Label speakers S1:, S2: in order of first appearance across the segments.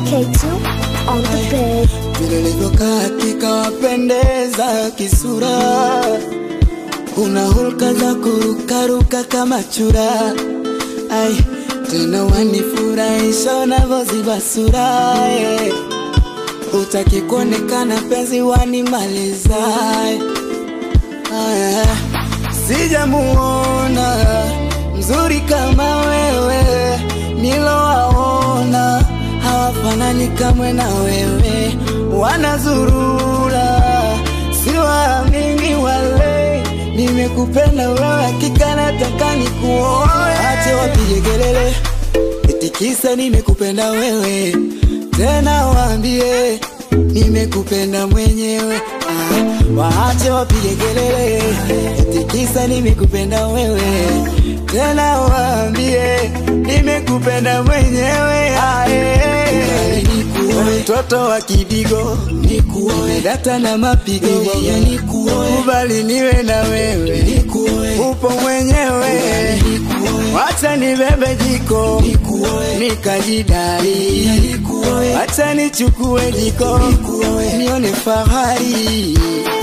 S1: K2 on the bed.
S2: vile ulivyokaa hakika wapendeza kisura, una hulka za kurukaruka kama chura, ai tena wanifurahisha unavyoziba sura eh. Utaki kuonekana penzi wanimaliza eh. Aya, sijamuona mzuri kama wewe, nilowaona hawafanani kamwe na wewe, wanazurura siwaamini wale, nimekupenda wewe, hakika nataka nikuoe. Ache wapige kelele eti kisa nimekupenda wewe, tena waambie nimekupenda mwenyewe. Ah, waache wapige kelele eti kisa nimekupenda wewe, tena waambie nimekupenda mwenyewe. Ah, eh. Mtoto wa kidigo nikuoe, data na mapigo ya nikuoe, kubali niwe na wewe nikuoe, upo mwenyewe Wacha nibebe jiko nikajidai, wacha nichukue jiko nione fahari.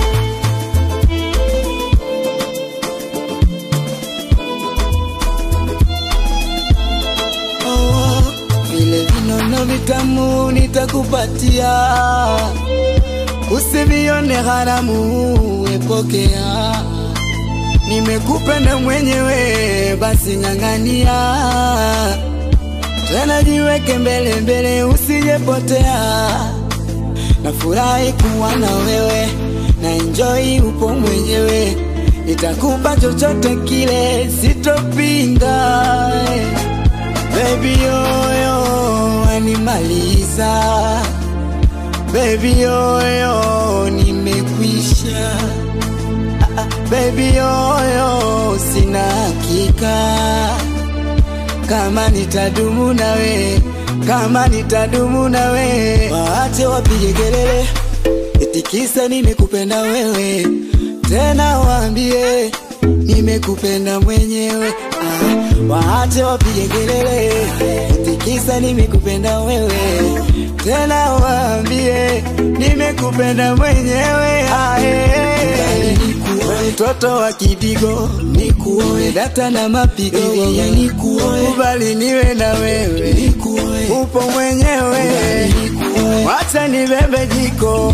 S2: Oh, vile vinono vitamu nitakupatia, usivione haramu, epokea nimekupenda mwenyewe, basi ng'ang'ania tena, jiweke mbele mbele, usijepotea. Nafurahi kuwa na wewe na enjoy, upo mwenyewe, nitakupa chochote kile, sitopinga. Baby yoyo animaliza, baby yoyo nimekwisha Baby yoyo, sina hakika kama nitadumu nawe, kama nitadumu nawe. Waache wapige kelele eti kisa nimekupenda wewe, tena waambie nimekupenda mwenyewe. Ah, waache wapige kelele eti kisa nimekupenda wewe, tena waambie nimekupenda mwenyewe. Ah, eh. Mtoto wa kidigo nikuoe, data na mapigo ya nikuoe, kubali niwe na wewe nikuoe, upo mwenyewe wacha nibebe jiko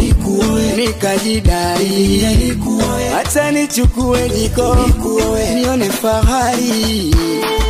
S2: nikajidai, wacha nichukue jiko nione fahari.